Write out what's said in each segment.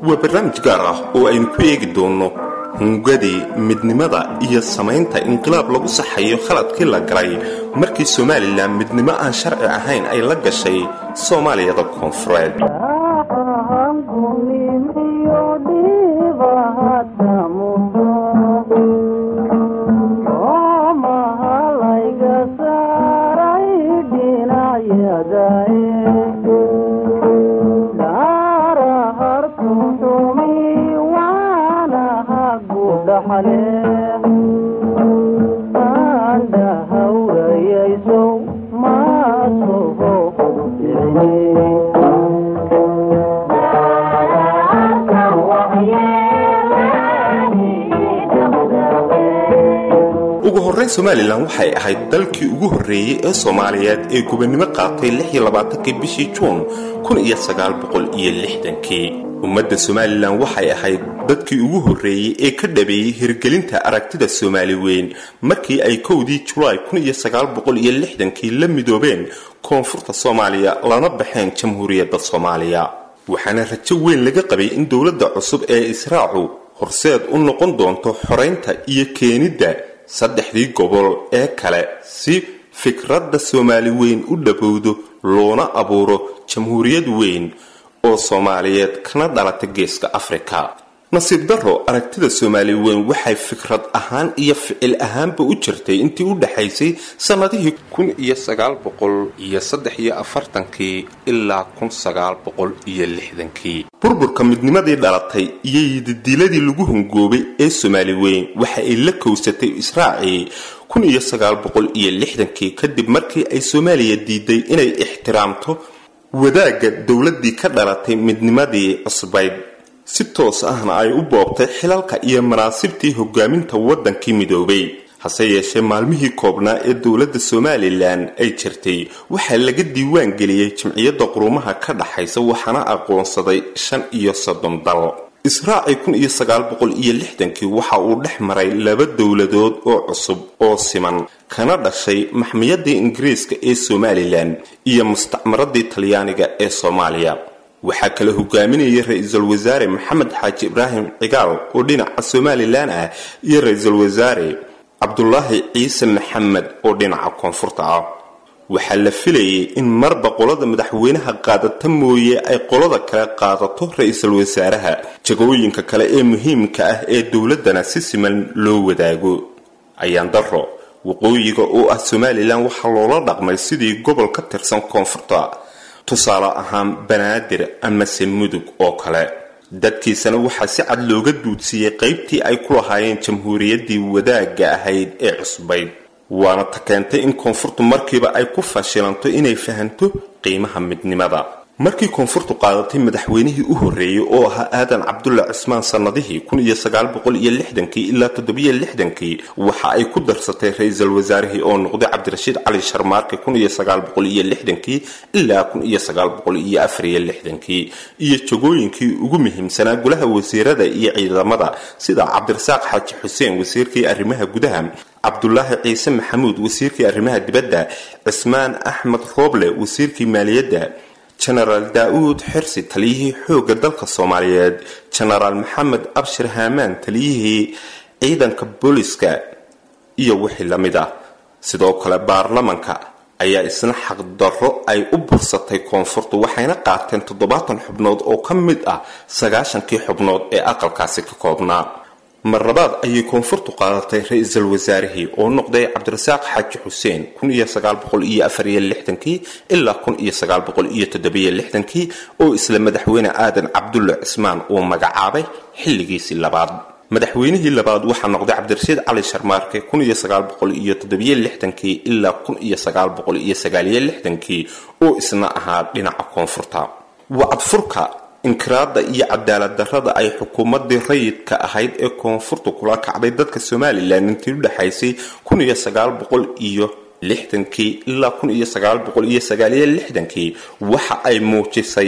waa barnaamij gaar ah oo aynu ku eegi doonno hungadii midnimada iyo samaynta inqilaab lagu saxayo khaladkii la galay markii somalilan midnimo aan sharci ahayn ay la gashay soomaaliyada koonfureed ugu horrayn somalilan waxay ahayd dalkii ugu horreeyey ee soomaaliyeed ee gobonnimo qaatay kii bishii juun kii ummadda somalilan waxay ahayd dadkii ugu horreeyey ee ka dhabeeyey hirgelinta aragtida soomaali weyn markii ay kowdii julaay kii la midoobeen koonfurta soomaaliya lana baxeen jamhuuriyadda soomaaliya waxaana rajo weyn laga qabay in dowladda cusub ee israacu horseed u noqon doonto xoraynta iyo keenidda saddexdii gobol ee kale si fikradda soomaali weyn u dhabowdo loona abuuro jamhuuriyad weyn oo soomaaliyeed kana dhalata geeska afrika nasiib darro aragtida soomaali weyn waxay fikrad ahaan iyo ficil ahaanba u jirtay intii u dhaxaysay sannadihii ilaa burburka midnimadii dhalatay iyo yididiiladii lagu hungoobay ee soomaali weyn waxa ay la kowsatay israacii kii kadib markii ay soomaaliya diiday inay ixtiraamto wadaagga dowladdii ka dhalatay midnimadii cusbayd si toos ahna ay u boobtay xilalka iyo manaasibtii hogaaminta waddankii midoobay hase yeeshee maalmihii koobnaa ee dowladda somalilan ay jirtay waxaa laga diiwaan geliyey jimciyadda qurumaha ka dhaxaysa waxaana aqoonsaday shan iyo soddon dal israaci kii waxa uu dhex maray laba dowladood oo cusub oo siman kana dhashay maxmiyadii ingiriiska ee somalilan iyo mustacmaradii talyaaniga ee soomaaliya waxaa kala hogaaminayay ra-iisul wasaare maxamed xaaji ibraahim cigaal oo dhinaca somalilan ah iyo ra-iisul wasaare cabdulaahi ciise maxamed oo dhinaca koonfurta ah waxaa la filayay in marba qolada madaxweynaha qaadata mooye ay qolada kale qaadato ra-iisul wasaaraha jagooyinka kale ee muhiimka ah ee dowladdana si siman loo wadaago ayaan daro waqooyiga oo ah somalilan waxaa loola dhaqmay sidii gobol ka tirsan koonfurta tusaale ahaan banaadir amase mudug oo kale dadkiisana waxaa si cad looga duudsiiyey qaybtii ay ku lahaayeen jamhuuriyaddii wadaagga ahayd ee cusbayd waana ta keentay in koonfurtu markiiba ay ku fashilanto inay fahanto qiimaha midnimada markii koonfurtu qaadatay madaxweynihii u horreeyey oo ahaa aadan cabdulla cismaan sannadihii ilaa kii waxa ay ku darsatay ra-iisul wasaarihii oo noqday cabdirashiid cali sharmaarke kii ilaa kii iyo jagooyinkii ugu muhiimsanaa golaha wasiirada iyo ciidamada sida cabdirasaaq xaaji xuseen wasiirkii arrimaha gudaha cabdulaahi ciise maxamuud wasiirkii arrimaha dibadda cismaan axmed rooble wasiirkii maaliyadda jenaraal daa-uud xirsi taliyihii xoogga dalka soomaaliyeed jenaraal maxamed abshir haamaan taliyihii ciidanka booliska iyo wixii la mid ah sidoo kale baarlamanka ayaa isna xaqdarro ay u bursatay koonfurtu waxayna qaateen toddobaatan xubnood oo ka mid ah sagaashankii xubnood ee aqalkaasi ka koobnaa marlabaad ayay koonfurtu qaadatay ra-iisul wasaarihii oo noqday cabdirasaaq xaaji xuseen ilaa oo isla madaxweyne aadan cabdulla cismaan uu magacaabay xilligiisii labaad madaxweynihii labaad waxaa noqday cabdirashiid cali sharmaarke ilaa oo isna ahaa dhinaca koonfurta wacadfurka inkiraada iyo cadaalad darrada ay xukuumadii rayidka ahayd ee koonfurta kula kacday dadka somalilan intii u dhexaysay iyo ilaa kii waxa ay muujisay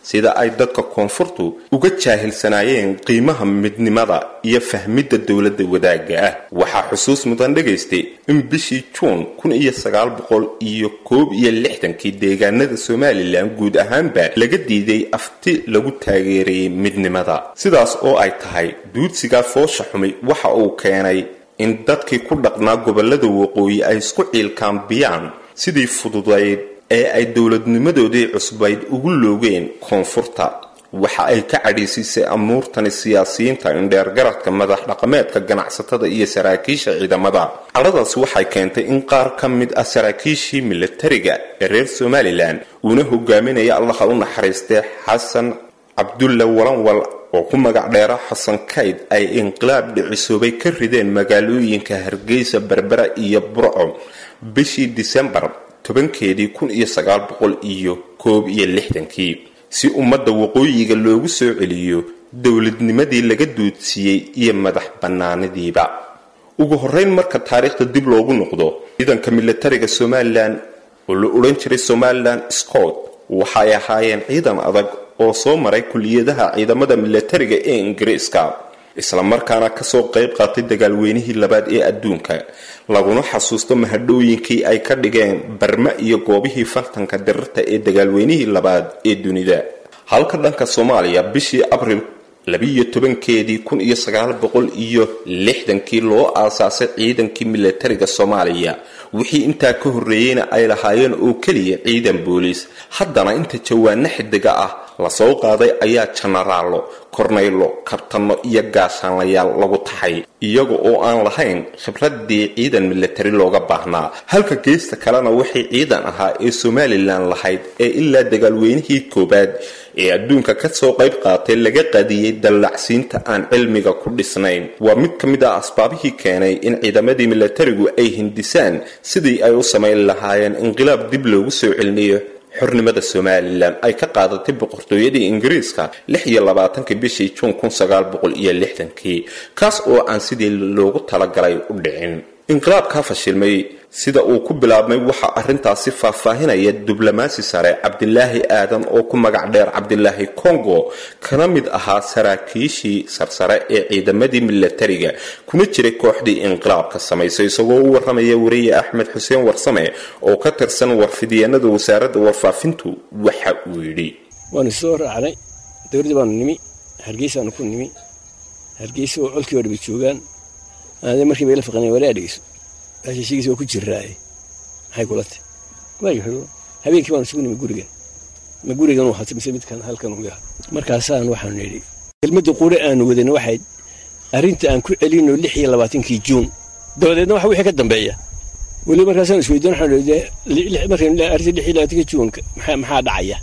sida ay dadka koonfurtu uga jaahilsanaayeen qiimaha midnimada iyo fahmidda dowladda wadaagga ah waxaa xusuus mudan dhagaystay in bishii juun kun iyo sagaal boqol iyo koob iyo lixdankii deegaanada somalilan guud ahaanba laga diiday afti lagu taageerayay midnimada sidaas oo ay tahay duudsigaa foosha xumay waxa uu keenay in dadkii ku dhaqnaa gobolada waqooyi ay isku ciilkaambiyaan sidii fududayd ee ay dowladnimadoodii cusbayd ugu loogeen koonfurta waxa ay ka cadhiisiisay amuurtani siyaasiyiinta indheergaradka madax dhaqameedka ganacsatada iyo saraakiisha ciidamada cadhadaas waxay keentay in qaar ka mid ah saraakiishii milatariga ee reer somalilan uuna hogaaminaya allaha u naxariistee xasan cabdulla walanwal oo ku magac dheera xasan kayd ay inqilaab dhicisoobay ka rideen magaalooyinka hargeysa berbera iyo burco bishii disembar tobankeedii kun iyo sagaal boqol iyo koob iyo lixdankii si ummadda waqooyiga loogu soo celiyo dowladnimadii laga duudsiiyey iyo madax bannaanidiiba ugu horreyn marka taariikhda dib loogu noqdo ciidanka milatariga somalilan oo la odhan jiray somalilan scott waxay ahaayeen ciidan adag oo soo maray kuliyadaha ciidamada milatariga ee ingiriiska islamarkaana kasoo qayb qaatay dagaalweynihii labaad ee adduunka laguna xasuusto mahadhooyinkii ay ka dhigeen barma iyo goobihii fartanka dirirta ee dagaalweynihii labaad ee dunida halka dhanka soomaaliya bishii abril labiiyo tobankeedii kun iyo sagaal boqol iyo lixdankii loo aasaasay ciidankii milatariga soomaaliya wixii intaa ka horreeyeyna ay lahaayeen oo keliya ciidan booliis haddana inta jawaano xidiga ah lasoo qaaday ayaa janaraalo kornaylo kabtanno iyo gaashaanlayaal lagu taxay iyaga oo aan lahayn khibradii ciidan milatari looga baahnaa halka geesta kalena waxay ciidan ahaa ee somalilan lahayd ee ilaa dagaalweynihii koowaad ee adduunka kasoo qayb qaatay laga qadiyey dallacsiinta aan cilmiga ku dhisnayn waa mid ka mid ah asbaabihii keenay in ciidamadii milatarigu ay hindisaan sidii ay u samayn lahaayeen inqilaab dib loogu soo celinayo xornimada somalilan ay ka qaadatay boqortooyadii ingiriiska lix iyo labaatankii bishii juun kun sagaal boqol iyo lixdankii kaas oo aan sidii loogu talagalay u dhicin inqilaabkaa fashilmay sida uu ku bilaabmay waxaa arrintaasi faahfaahinaya diblomaasi sare cabdilaahi aadan oo ku magac dheer cabdilaahi congo kana mid ahaa saraakiishii sarsare ee ciidamadii milatariga kuna jiray kooxdii inqilaabka samaysay isagoo u waramaya wariye axmed xuseen warsame oo ka tirsan warfidyaenada wasaaradda warfaafintu waxa uu yidhi waanu soo raacnay dowladdii baanu nimi hargeysaanu ku nimi hargeysa oo colkii oo dhaba joogaan aade markii bay la faqaneen walaa dhegeyso heshiigiis waa ku jiraaye maxay kula tahy waayo habeenkii baanu isugu nimi gurigan ma gurigan uu hatay mise midkan halkan uu yahay markaasaan waxaanu nidhi kelmadda qure aanu wadana waxayd arrinta aan ku celino lix iyo labaatankii juun dabadeedna waxa wixii ka dambeeya weli markaasaan isweydiin waxaanu nidhi markaynu arrinta lix iyo labaatankii juunka maxaa dhacaya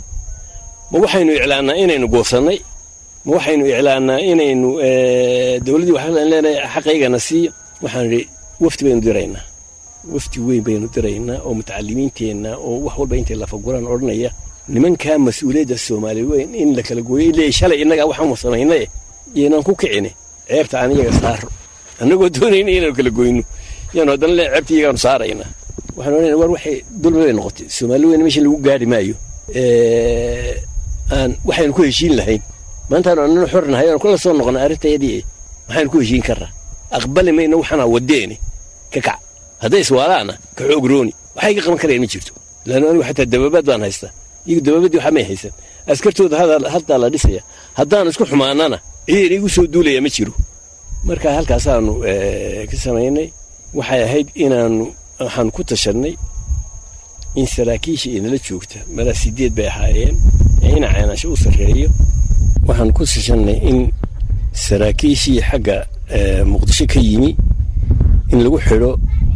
ma waxaynu iclaannaa inaynu goosannay ma waxaynu iclaannaa inaynu dowladdii waxaan leenahay xaqaygana siiyo waxaanu nidhi wafti baynu diraynaa wafti weyn baynu diraynaa oo mutacalimiinteenna oo wax walba intay lafaguraan odhanaya nimankaa mas-uuliyadda soomaaliya weyn in la kala gooyo ilaa shalay innagaa waxaanu samaynaye yaynaan ku kicine ceebta aan iyaga saaro annagoo doonayna inaanu kala goyno yaanu haddana le ceebta iyagaanu saaraynaa waxaan odhanayna war waxay dulmi bay noqotay soomaali weyn meesha lagu gaari maayo aan waxaynu ku heshiin lahayn maantaanu annana xor nahay aanu kula soo noqona arrintayadii maxaynu ku heshiin karraa aqbali mayna waxaanaa wadeeni ka kac hadday iswaalaana ka xoog rooni waxay ka qaban karayaan ma jirto laannu anigu xataa dababaad baan haystaa iyagu dababaddii waxaa may haysan askartooda haddaa la dhisaya haddaan isku xumaanana ciidan igu soo duulaya ma jiro marka halkaasaanu ka samaynay waxay ahayd inaanu waxaanu ku tashannay in saraakiisha inala joogta malaa sideed bay ahaayeen ee ina ceenaasho u sarreeyo waxaanu ku tashannay in saraakiishii xagga muqdisho ka yimi in lagu xidho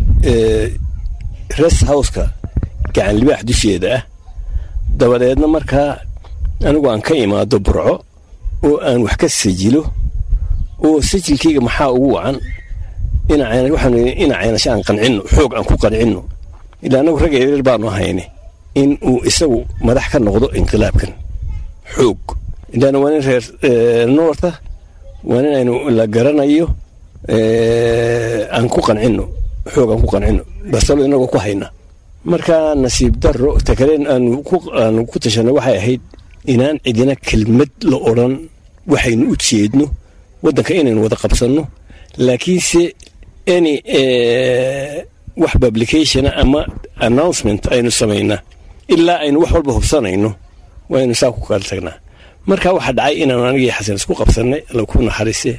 rest houseka gacan libaax dusheeda ah dabadeedna markaa anigu aan ka imaado burco oo aan wax ka sajilo oo sajilkayga maxaa ugu wacan waxaanu ina ceenasho aan qancinno xoog aan ku qancinno ilaa anagu ragga yareer baanu ahayne in uu isagu madax ka noqdo inqilaabkan xoog ilaana waa nin reer noorta waa nin aynu la garanayo aan ku qancinno xoog aan ku qancinno basalo inagoo ku hayna markaa nasiib darro takaleen aanu ku tashanay waxay ahayd inaan cidina kelmad la odhan waxaynu u jeedno waddanka inaynu wada qabsanno laakiinse any wax publicationa ama announcement aynu samaynaa ilaa aynu wax walba hubsanayno waynu saa ku kala tagnaa marka waxaa dhacay inaanu anigii xasan isku qabsannay alla ku naxariise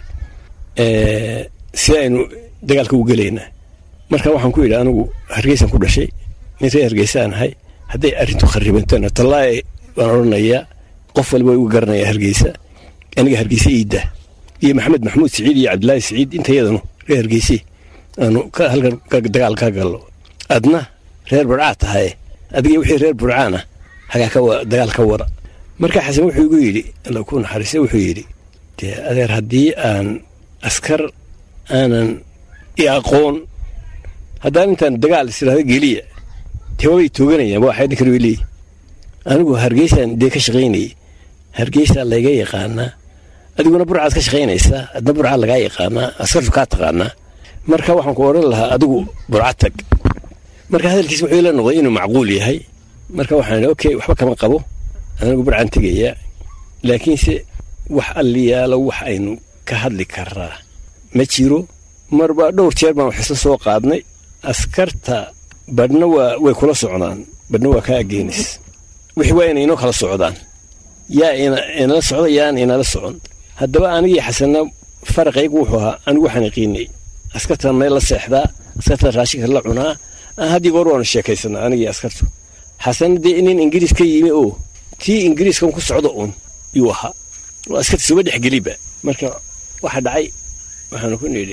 si aynu dagaalka u gelaynaa marka waxaan ku yidhi anigu hargeysaan ku dhashay nin ree hargeysaan ahay hadday arrintu kharibantona tallaahi waan odhanayaa qof walba way uga garanayaa hargeysa aniga hargeysa iidda iyo maxamed maxamuud siciid iyo cabdilaahi siciid intayadanu reer hargeyse aanu halkan dagaal ka gallo adna reer burcaa tahaye adiga wixii reer burcaana hagaa dagaal ka wara marka xasan wuxuu igu yidhi alla ku naxariise wuxuu yidhi dee adeer haddii aan askar aanan i aqoon haddaan intaan dagaal isiraahdo geliya dee wabay tooganayaan waa xaydin kale way leeyihi anigu hargeysaan dee ka shaqaynayay hargeysaa layga yaqaanaa adiguna burcaad ka shaqaynaysaa adna burcaa lagaa yaqaanaa askartu kaa taqaanaa marka waxaan ku odhan lahaa adigu burca tag marka hadalkiis wuxuu ila noqday inuu macquul yahay marka waxaan idhi okay waxba kama qabo anigu burcaan tegayaa laakiinse wax alliyaalo wax aynu ka hadli karaa ma jiro marba dhowr jeer baan wax isla soo qaadnay askarta badhna waa way kula socdaan badhna waa kaa ageenis wixii waa inay inoo kala socdaan yaa inala socda yaan inala socon haddaba anigii xasanna faraqaygu wuxuu ahaa anigu waxaan yaqiinay askartan meel la seexdaa askartan raashinka la cunaa haddii goor waanu sheekaysanaa anigii askartu xasanna dee nin ingiriis ka yimi oo tii ingiriiskan ku socda uun yuu ahaa oo askarta suba dhexgeliba marka waxa dhacay waxaanu ku nidhi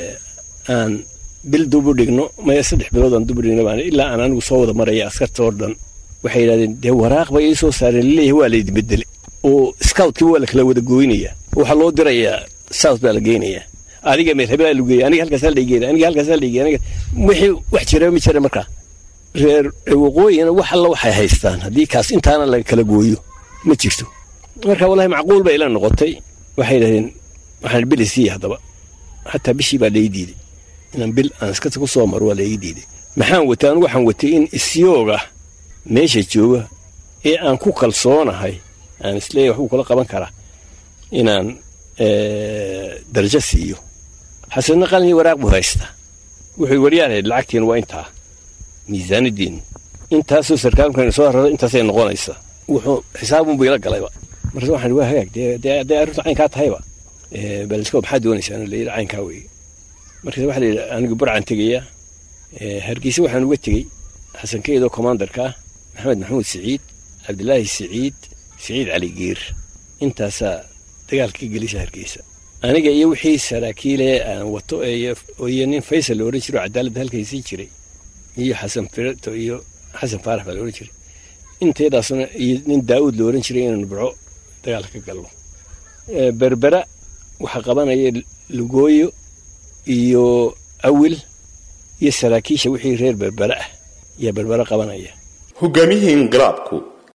aan bil dubu dhigno maya saddex bilood aan dubu dhigno baan ilaa aan anigu soo wada maraya askarta oo dhan waxay yidhahdeen dee waraaq bay ii soo saareen laleeyahay waa laydin bedele oo scoutkiiba waa la kala wada gooynaya waxaa loo dirayaa south baa la geynayaa adiga meerhabaa lagu geeya aniga halkaas la geeya aniga halkaas la geeya aniga wixii wax jira ma jira markaa reer waqooyina wax alla waxay haystaan haddii kaas intaana laga kala gooyo ma jirto marka wallahi macquul bay ila noqotay waxay yidhahdeen waxaan bil isiiya haddaba xataa bishii baa lai diiday inaan bil aan iskata ku soo maro waa laii diiday maxaan watay anigu waxaan watay in isyooga meesha jooga ee aan ku kalsoonahay aan isleeyahay waxbuu kula qaban karaa inaan darajo siiyo xasanna qalin iyo waraaq buu haystaa wuxuu waryaalahayd lacagtiin waa intaa miisaanadiinnu intaasoo sarkaalkaynu soo harado intaasay noqonaysaa wuxuu xisaabunbu ila galayba markaas waxaan waa hagaag dee dee arrintu caynkaa tahayba balisko maxaa doonaysaa in la yidhi caynkaa weeye markaas waxaa la yidhi anigu burcaan tegayaa hargeysa waxaan uga tegey xasankeydoo commandarka ah maxamed maxamuud siciid cabdilaahi siciid siciid cali giir intaasaa dagaalka ka gelisa hargeysa aniga iyo wixii saraakiile aan wato iyo nin faysal la odhan jiro cadaaladda halkaysii jiray iyo xasan firato iyo xasan faarax baa la odhan jiray inteedaasna iyo nin daa'uud la odhan jiray inaanu burco dagaalka ka galno berbera waxaa qabanaya lugooyo iyo awil iyo saraakiisha wixii reer berbera ah ayaa berbera qabanaya hogaamiyihii inqilaabku